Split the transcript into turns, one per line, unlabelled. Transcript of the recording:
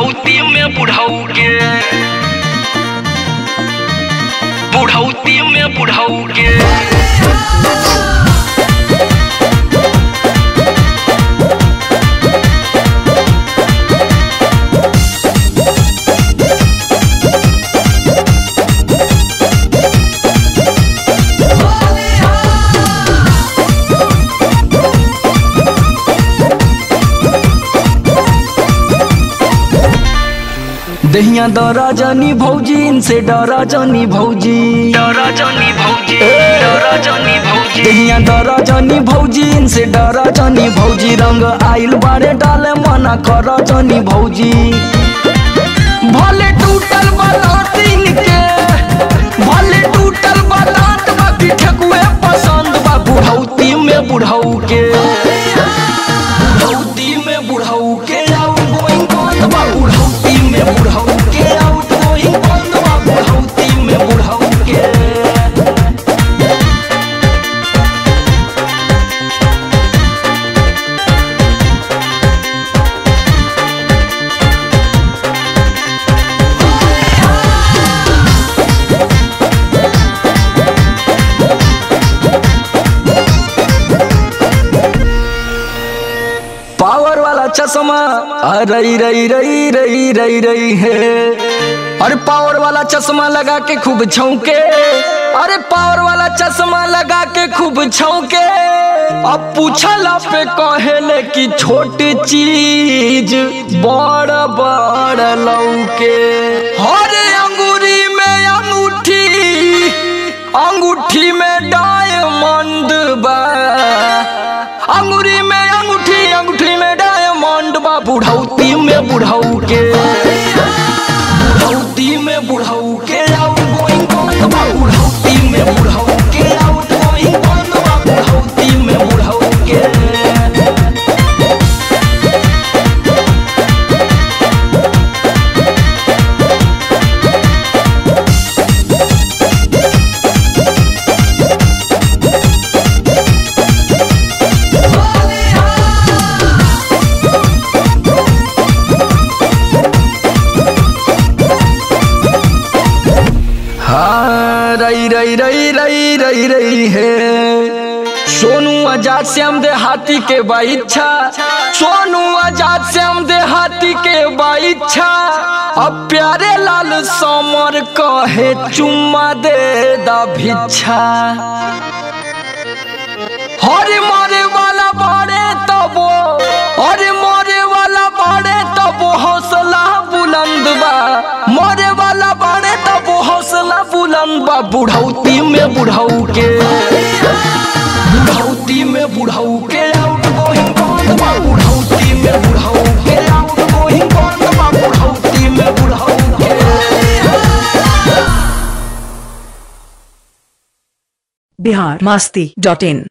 बुढ़ौती में बुढ़ऊ के बुढ़ौती में बुढ़ऊ के
दहिया दरा जानी भौजी इनसे डरा जानी भौजी
डरा जानी भौजी डरा जानी भौजी
दहिया दरा जानी भौजी इनसे डरा जानी भौजी रंग आइल बारे डाले मना कर जानी भौजी भले टूटल बलातीन के भले टूटल बलात बाकी ठकुए पसंद बा बुढ़ौती में बुढ़ऊ के बुढ़ौती में बुढ़ऊ के आउट गोइंग बंद बा बुढ़ौती में बुढ़ऊ के आउट गोइंग बंद बा बुढ़ौती में बुढ़ऊ के पावर वाला चश्मा रई रई रई रई रई रई है अरे पावर वाला चश्मा लगा के खूब छौके अरे पावर वाला चश्मा लगा के खूब छौके अब पूछला पे कहेले कि छोटी चीज बड़ बड़ लौके अरे अंगूरी में अंगूठी अंगूठी में डायमंड बा अंगूरी में अंगूठी अंगूठी में डायमंड बा बुढ़ौती में बुढ़ऊ के बुढ़ौती में बुढ़ऊ के आउट गोइंग बंद बा बुढ़ौती में बुढ़ऊ के आउट गोइंग बंद बा बुढ़ौती में बुढ़ऊ के हाँ रई रई रई रई रई रई है सोनू आजाद श्याम दे हाथी के बाइच्छा सोनू आजाद श्याम दे हाथी के बाइच्छा अब प्यारे लाल समर कहे चुम्मा दे दा भिच्छा हरे मारे वाला बाड़े तबो हरे मारे वाला बाड़े तबो हौसला बुलंद बा मारे वाला बाड़े तबो हौसला बुलंद बा बुढ़ौती में बुढ़ऊ के बुढ़ौती में बुढ़ऊ के आउट गोइंग बंद बा बुढ़ौती में बुढ़ऊ के आउट गोइंग बंद बा बुढ़ौती में बुढ़ऊ के
बिहार मस्ती डॉट इन